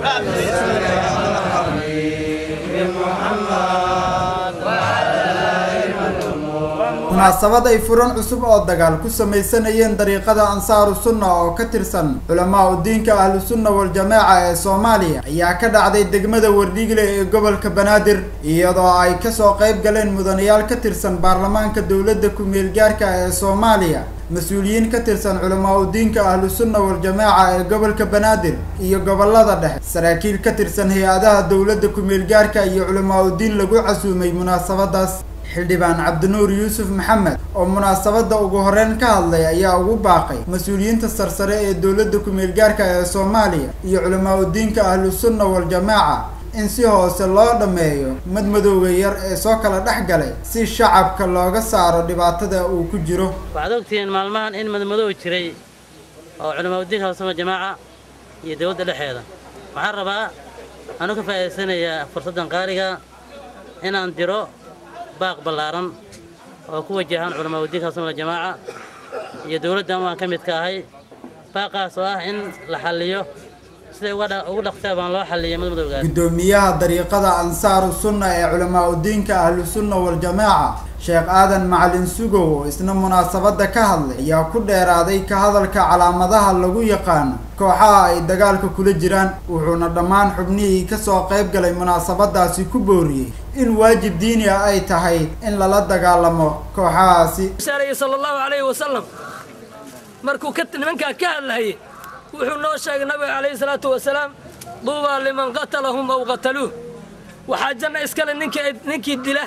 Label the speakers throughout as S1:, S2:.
S1: munaasabad ay furan cusub oo dagaal ku samaysanayeen dariiqada ansaaru sunna oo ka tirsan culamaa u diinka ahlu sunna wal-jamaaca ee soomaaliya ayaa ka dhacday degmada wardhiigle ee gobolka banaadir iyadoo ay kasoo qayb galeen mudanayaal ka tirsan baarlamaanka dowladda ku-meel gaarka ee soomaaliya mas-uuliyiin ka tirsan culamaa u diinka ahlu sunna wal-jamaaca ee gobolka banaadir iyo gobolada dhexe saraakiil ka tirsan hay-adaha dowladda ku-meel gaarka iyo culamaa u diin lagu casuumay munaasabadaas xildhibaan cabdinuur yuusuf maxamed oo munaasabadda ugu horeyn ka hadlay ayaa ugu baaqay mas-uuliyiinta sarsare ee dowladda ku-meel gaarka ee soomaaliya iyo culamaa u diinka ahlu sunna wal-jamaaca in si hoose loo dhammeeyo madmadowga yar ee soo kala dhex galay si shacabka looga saaro dhibaatada uu ku jiro
S2: waxaad ogtihiin maalmahan in madmadow jiray oo culamaa udiinka ahlu sunna wal-jamaaca iyo dowladda dhexeeda waxaan rabaa anu ka faa'idaysanayaa fursaddan qaaliga inaan diro baaq ballaaran oo ku wajahan culamaa udiinka sunna jamaaca iyo dowladdan waan ka midka ahay baaqaas oo ah in la xalliyo siday ugu dhaqtaa baan loo xalliyay madmadowgaas
S1: guddoomiyaha dariiqada ansaaru sunna ee culamaa u diinka ahlu sunna wal-jamaaca sheekh aadan macalin sugow oo isna munaasabadda ka hadlay ayaa ku dheeraaday ka hadalka calaamadaha lagu yaqaano kooxaha ay dagaalka kula jiraan wuxuuna dhammaan xubnihii kasoo qayb galay munaasabadaasi ku booriyey in waajib diini ah ay tahay in lala dagaalamo kooxahaasi
S3: sala allahu calayhi wasalam markuu nimankaa ka hadlahayay wuxuu noo sheegay nabiga calayhi salaatu wasalaam duubaa liman qatalahum aw qataluuh waxaa janna iskale ninkii dila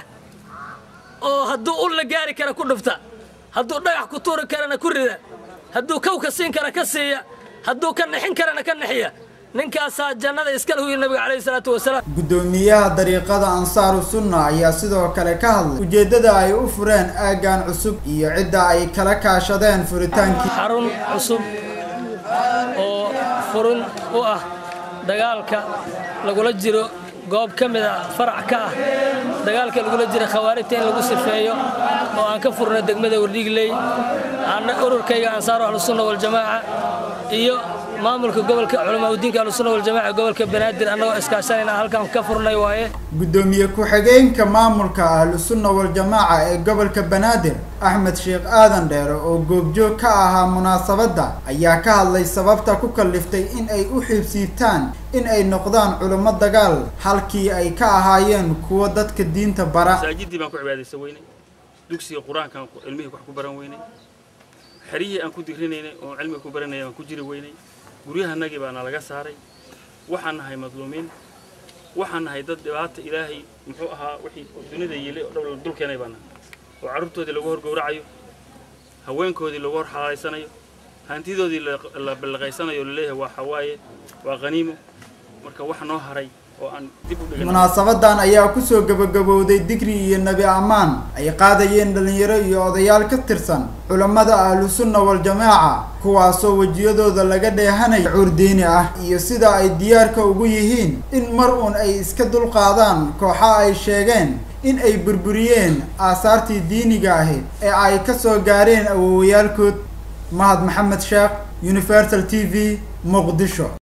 S3: oo hadduu ul la gaari kara ku dhufta hadduu dhagax ku tuuri karana ku rida hadduu kawka siin kara ka siiya hadduu ka nixin karana ka nixiya ninkaasaa jannada iskale huyi nabiga calayhi salaatu wasalaam
S1: guddoomiyaha dariiqada ansaaru sunna ayaa sidoo kale ka hadlay ujeeddada ay u fureen aaggan cusub iyo cidda ay kala kaashadeen furitaankii
S3: xarun cusub oo furun u ah dagaalka lagula jiro goob ka mid a farac ka ah dagaalka lagula jira khawaarijta in lagu sifeeyo oo aan ka furno degmada wardhiigley ana ururkayga ansaaru ahlusunna waljamaaca iyo maamulka gobolka culamaa udiinka ahlusunna waljamaaca gobolka banaadir annagoo iskaashanayna halkan ka furnay waaye
S1: guddoomiye ku-xigeenka maamulka ahlu sunna wal-jamaaca ee gobolka banaadir axmed sheekh aadan dheere oo goobjoog ka ahaa munaasabadda ayaa ka hadlay sababta ku kalliftay in ay u xiibsiitaan in ay noqdaan culummo dagaal halkii ay ka ahaayeen kuwa dadka diinta bara
S4: masaajidii baan ku cibaadaysan weynay dugsiga qur-aankaan cilmihii wax ku baran weynay xeryihii aan ku dirinaynay oo cilmiga ku baranaya baan ku jiri weynay guryahanagii baana laga saaray waxaan nahay madluumiin waxaan nahay dad dhibaata ilaahay muxuu ahaa wixii dunida yeelay oo dhan dulkeenay baan nahay oo carruurtoodii lagu hor gowracayo haweenkoodii lagu hor xalaalaysanayo hantidoodii la ballaqaysanayo laleeyahay waa xawaaye waa qaniimo marka wax noo haray oo aan dib u dhigan
S1: munaasabadan ayaa kusoo gabagabowday digri iyo nebi ammaan ay qaadayeen dhallinyaro iyo odayaal ka tirsan culammada ahlu sunna wal-jamaaca kuwaasoo wejiyadooda laga dheehanaya cuur diini ah iyo sida ay diyaarka ugu yihiin in mar uun ay iska dulqaadaan kooxa ay sheegeen in ay burburiyeen aasaartii diiniga ahayd ee ay ka soo gaareen awowayaalkood mahad maxamed sheekh universal t v muqdisho